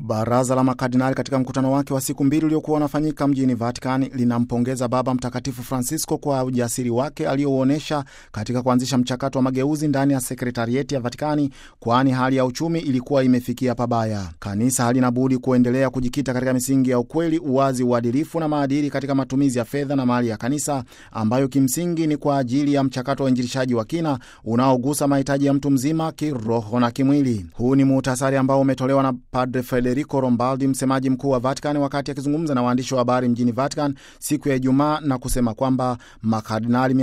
Baraza la makardinali katika mkutano wake wa siku mbili uliokuwa unafanyika mjini Vatican linampongeza Baba Mtakatifu Francisco kwa ujasiri wake aliyouonyesha katika kuanzisha mchakato wa mageuzi ndani ya sekretarieti ya Vatikani, kwani hali ya uchumi ilikuwa imefikia pabaya. Kanisa halina budi kuendelea kujikita katika misingi ya ukweli, uwazi, uadilifu na maadili katika matumizi ya fedha na mali ya kanisa, ambayo kimsingi ni kwa ajili ya mchakato wa injilishaji wa kina unaogusa mahitaji ya mtu mzima kiroho na kimwili. Huu ni muhtasari ambao umetolewa na Padre Federico Lombardi, msemaji mkuu wa Vatican, wakati akizungumza na waandishi wa habari mjini Vatican siku ya Ijumaa na kusema kwamba makardinali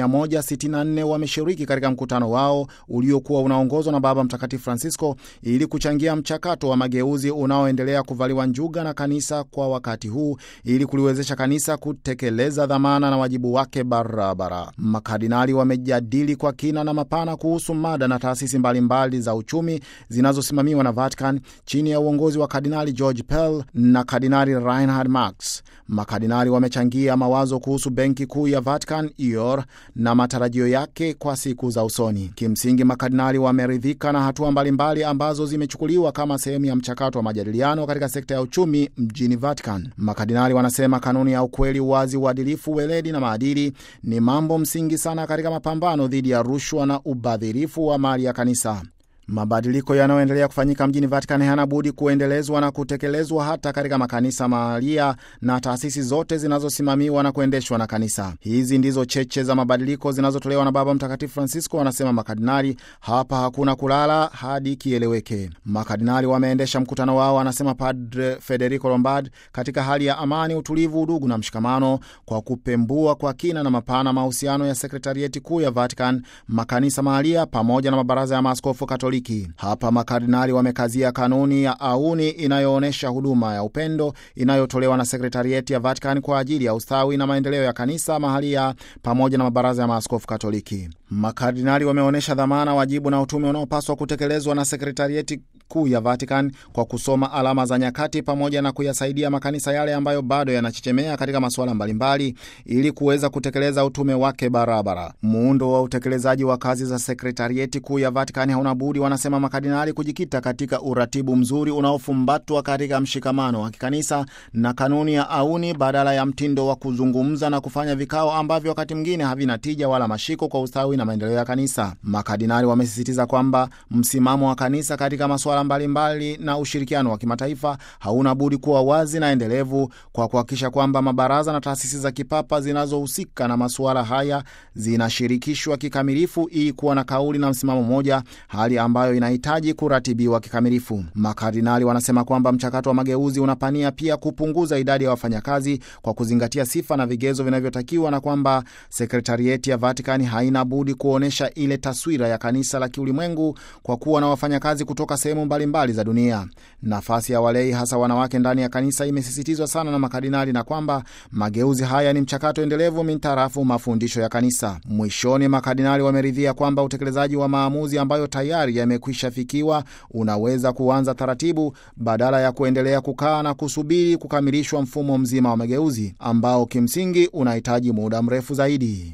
164 wameshiriki katika mkutano wao uliokuwa unaongozwa na Baba Mtakatifu Francisco ili kuchangia mchakato wa mageuzi unaoendelea kuvaliwa njuga na kanisa kwa wakati huu ili kuliwezesha kanisa kutekeleza dhamana na wajibu wake barabara. Makardinali wamejadili kwa kina na mapana kuhusu mada na taasisi mbalimbali za uchumi zinazosimamiwa na Vatican chini ya uongozi wa Kardinali George Pell na Kardinali Reinhard Marx. Makardinali wamechangia mawazo kuhusu benki kuu ya Vatican IOR na matarajio yake kwa siku za usoni. Kimsingi, makardinali wameridhika na hatua mbalimbali ambazo zimechukuliwa kama sehemu ya mchakato wa majadiliano katika sekta ya uchumi mjini Vatican. Makardinali wanasema kanuni ya ukweli, uwazi, uadilifu, weledi na maadili ni mambo msingi sana katika mapambano dhidi ya rushwa na ubadhirifu wa mali ya kanisa. Mabadiliko yanayoendelea kufanyika mjini Vatican hayana budi kuendelezwa na kutekelezwa hata katika makanisa mahalia na taasisi zote zinazosimamiwa na kuendeshwa na kanisa. Hizi ndizo cheche za mabadiliko zinazotolewa na Baba Mtakatifu Francisco, wanasema makardinali. Hapa hakuna kulala hadi kieleweke. Makardinali wameendesha mkutano wao, anasema Padre Federico Lombard, katika hali ya amani, utulivu, udugu na mshikamano, kwa kupembua kwa kina na mapana mahusiano ya sekretarieti kuu ya Vatican, makanisa mahalia pamoja na mabaraza ya maaskofu Katoliki. Hapa makardinali wamekazia kanuni ya auni inayoonyesha huduma ya upendo inayotolewa na sekretarieti ya Vatican kwa ajili ya ustawi na maendeleo ya kanisa mahalia pamoja na mabaraza ya maaskofu Katoliki. Makardinali wameonyesha dhamana, wajibu na utume unaopaswa kutekelezwa na sekretarieti kuu ya Vatican kwa kusoma alama za nyakati pamoja na kuyasaidia makanisa yale ambayo bado yanachechemea katika masuala mbalimbali ili kuweza kutekeleza utume wake barabara. Muundo wa utekelezaji wa kazi za sekretarieti kuu ya Vatican hauna budi, wanasema makardinali, kujikita katika uratibu mzuri unaofumbatwa katika mshikamano wa kikanisa na kanuni ya auni badala ya mtindo wa kuzungumza na kufanya vikao ambavyo wakati mwingine havina tija wala mashiko kwa ustawi na maendeleo ya kanisa. Makardinali wamesisitiza kwamba msimamo wa kanisa katika masuala mbalimbali na ushirikiano wa kimataifa hauna budi kuwa wazi na endelevu kwa kuhakikisha kwamba mabaraza na taasisi za kipapa zinazohusika na masuala haya zinashirikishwa kikamilifu ili kuwa na kauli na msimamo mmoja, hali ambayo inahitaji kuratibiwa kikamilifu. Makardinali wanasema kwamba mchakato wa mageuzi unapania pia kupunguza idadi ya wafanyakazi kwa kuzingatia sifa na vigezo vinavyotakiwa na kwamba sekretarieti ya Vatikani haina budi kuonyesha ile taswira ya kanisa la kiulimwengu kwa kuwa na wafanyakazi kutoka sehemu mbalimbali za dunia. Nafasi ya walei hasa wanawake ndani ya kanisa imesisitizwa sana na makardinali na kwamba mageuzi haya ni mchakato endelevu mintarafu mafundisho ya kanisa. Mwishoni, makardinali wameridhia kwamba utekelezaji wa maamuzi ambayo tayari yamekwisha fikiwa unaweza kuanza taratibu badala ya kuendelea kukaa na kusubiri kukamilishwa mfumo mzima wa mageuzi ambao kimsingi unahitaji muda mrefu zaidi.